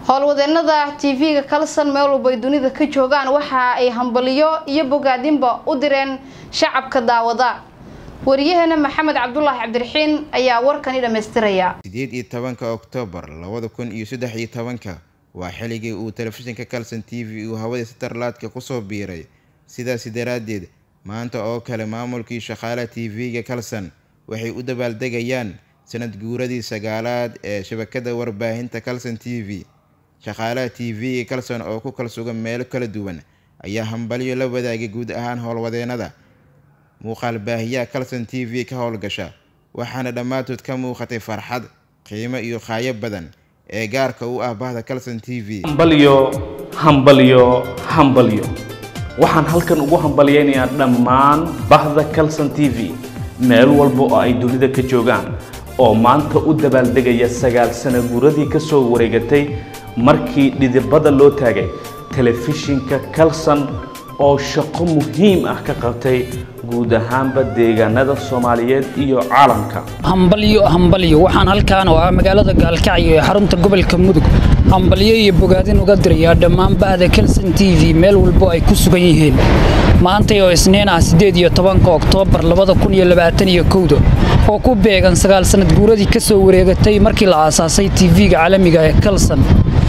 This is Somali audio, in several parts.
howlwadeenada tv-ga kalson meel walba ay dunida ka joogaan waxa ay hambaliyo iyo bogaadinba u direen shacabka daawada wariyaheena maxamed cabdulaahi cabdiraxiin ayaa warkani dhammaystiraya sideed iyo tobanka oktoobar labada kun iyo saddex iyo tobanka waa xilligii uu telefishinka calson t v uu hawada satarlaadka kusoo biiray sidaasi daraaddeed maanta oo kale maamulkii shaqaalaha t v-ga calson waxay u dabaaldegayaan sanad guuradii sagaalaad ee shabakada warbaahinta calson t v shaqaalaha t v-ga calson oo ku kala sugan meelo kala duwan ayaa hambalyo la wadaagay guud ahaan howlwadeenada muuqaal baahiyaha calson t v ka howlgasha waxaana dhammaantood ka muuqatay farxad qiimo iyo qaayo badan ee gaarka u ah bahda calson t v hambalyo hambalyo hambalyo waxaan halkan ugu hambalyaynayaa dhammaan bahda calson t v meel walba oo ay dunida ka joogaan oo maanta u dabaaldegaya sagaal sano guuradii ka soo wareegatay markii dhidibada loo taagay telefishinka calson oo shaqo muhiim ah ka qabtay guud ahaanba deegaanada soomaaliyeed iyo caalamka hambalyo hambalyo waxaan halkaan oo ah magaalada gaalkacyo ee xarunta gobolka mudug hambalyo iyo bogaadin uga dirayaa dhammaan bahda calson t v meel walbo ay ku sugan yihiin maantay oo isniin ah siddeed iyo tobanka oktoobar labada kun iyo labaatan iyo kowda oo ku beegan sagaal sannad guuradii ka soo wareegatay markii la aasaasay t v-ga caalamiga ee calson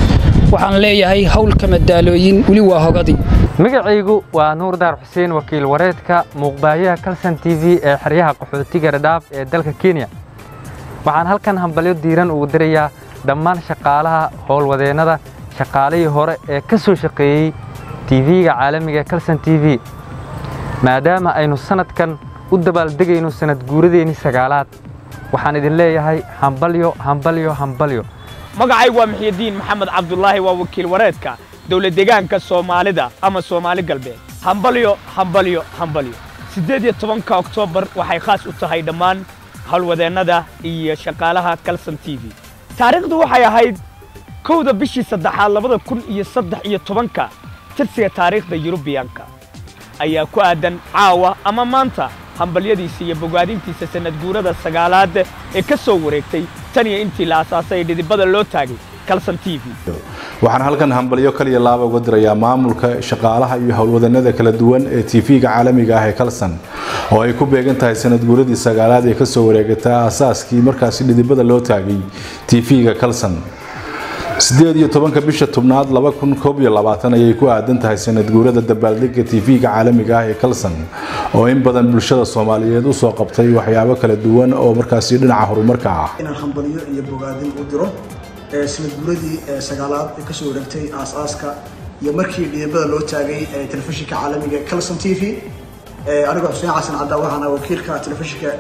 waxaan leeyahay howlka madaalooyin weli waa hogadii magacaygu waa nuur daar xuseen wakiil wareedka muuqbaayaha calson t v ee xeryaha qaxootiga dhadhaaf ee dalka kenya waxaan halkan hambalyo diiran ugu dirayaa dhammaan shaqaalaha howlwadeennada shaqaalihii hore ee ka soo shaqeeyey tv-ga caalamiga calson t v maadaama aynu sannadkan u dabaaldegayno sannad guuradeenii sagaalaad waxaan idin leeyahay hambalyo hambalyo hambalyo magacaygu waa muxyidiin maxamed cabdulaahi waa wakiil wareedka dowlad deegaanka soomaalida ama soomaali galbeed hambalyo hambalyo hambalyo siddeed iyo tobanka oktoobar waxay khaas u tahay dhammaan howlwadeennada iyo shaqaalaha calson t v taariikhdu waxay ahayd kowda bishii saddexaad labada kun iyo saddex iyo tobanka tirsiga taariikhda yurubiyanka ayaa ku aadan caawa ama maanta hambalyadiisa iyo bogaadintiisa sanad guurada sagaalaad ee ka soo wareegtay tan iyo intii la asaasay dhidibada loo taagay calson t v waxaan halkan hambalyo kaliya laaba uga dirayaa maamulka shaqaalaha iyo howlwadanada kala duwan ee tv-ga caalamiga ah ee calson oo ay ku beegan tahay sanad guuradii sagaalaad ee kasoo wareegata aasaaskii markaasi dhidibada loo taagay tv-ga calson sideed iyo tobanka bisha tobnaad laba kun koob iyo labaatan ayay ku aadan tahay sanad guurada dabaaldega tv-ga caalamiga ah ee calson oo in badan bulshada soomaaliyeed usoo qabtay waxyaabo kala duwan oo markaasi dhinaca horumarka ah inaan hambalyo iyo bogaadin u diro sanad guuradii sagaalaad ee kasoo wareegtay aas-aaska iyo markii dhidibada loo taagay telefishinka caalamiga calson t v anigoo xuseen xasan caddaa waxaana wakiilka telefishinka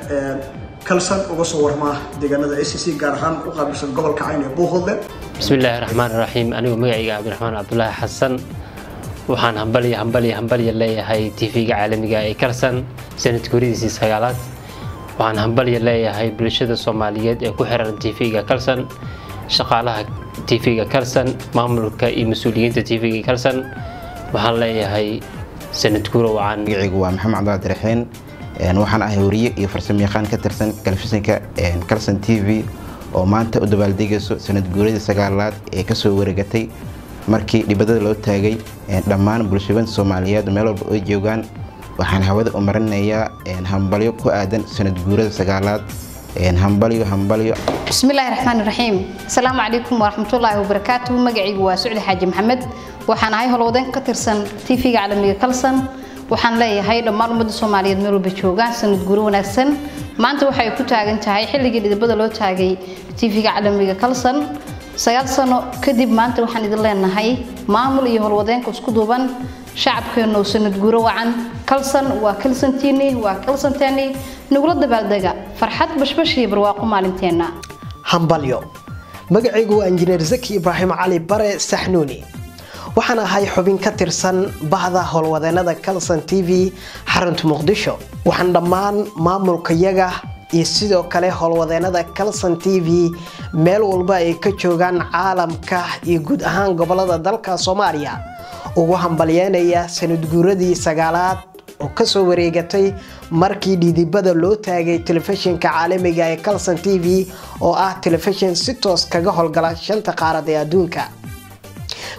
calson uga soo warmaa deegaanada a c c gaar ahaan u qaabilsan gobolka cayn ee buuhoodle bismillaahi raxmaan raxiim anigoo magacayga cabdiraxmaan cabdulaahi xasan waxaan hambalya hambalya hambalya leeyahay tv-ga caalamiga ee calson sanad guuradiisii sagaalaad waxaan hambalya leeyahay bulshada soomaaliyeed ee ku xiran tv-ga calson shaqaalaha tv-ga calson maamulka iyo mas-uuliyiinta tv-ga calson waxaan leeyahay sanad guuro wacan magacaygu waa maxamed cabdiraxiin waxaan ahay wariye iyo farsamo yaqaan ka tirsan telefishinka calson t v oo maanta u dabaaldegayso sanad guuradii sagaalaad ee kasoo wareegatay markii dhibadada loo taagay dhammaan bulshooyinta soomaaliyeed meel walba ay joogaan waxaan hawada u marinayaa hambalyo ku aadan sanad guurada sagaalaad hambalyo hambalyo bismillaahi raxmaani raxiim asalaamu calaykum waraxmatullaahi wabarakaatuhu magacaygu waa sucdi xaaji maxamed waxaan ahay howlwadeen ka tirsan tv-ga caalamiga calson waxaan leeyahay dhammaan ummadda soomaaliyeed meel walba joogaan sanad guuro wanaagsan maanta waxay ku taagan tahay xilligii dhidibada loo taagay tv-ga caalamiga calson sagaal sano kadib maanta waxaan idin leenahay maamul iyo howlwadeenka isku duuban shacabkeennu sanad guuro wacan calson waa calsontini waa calsonteni nagula dabaaldega farxad bashbash iyo barwaaqo maalinteenna hambalyo magacaygu waa injineer zaki ibraahim cali bare saxnuuni waxaan ahay xubin ka tirsan bahda howlwadeenada calson t v xarunta muqdisho waxaan dhammaan maamulkayaga iyo sidoo kale howlwadeenada calson t v meel walba ay ka joogaan caalamka iyo guud ahaan gobolada dalka soomaaliya ugu hambalyeynaya sanad guuradii sagaalaad oo kasoo wareegatay markii dhidibada loo taagay telefishinka caalamiga ee calson t v oo ah telefishin si toos kaga howlgala shanta qaarad ee adduunka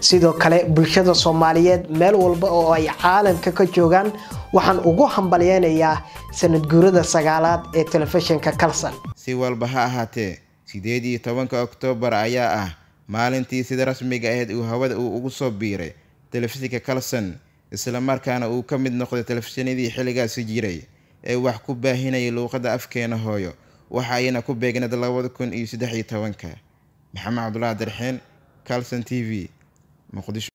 sidoo kale bulshada soomaaliyeed meel walba oo ay caalamka ka joogaan waxaan ugu hambalyeynayaa sanad guurada sagaalaad ee telefishinka kalson si walba ha ahaatee sideed iyo tobanka oktoobar ayaa ah maalintii sida rasmiga ahayd uu hawada uu ugu soo biiray telefishinka kalson islamarkaana uu ka mid noqday telefishinadii xilligaasi jiray ee wax ku baahinayay luuqadda afkeena hooyo waxa ayna ku beegneed labada kun iyo saddex iyo tobanka maxamed cabdulaahi darxeen calson t v muqdisho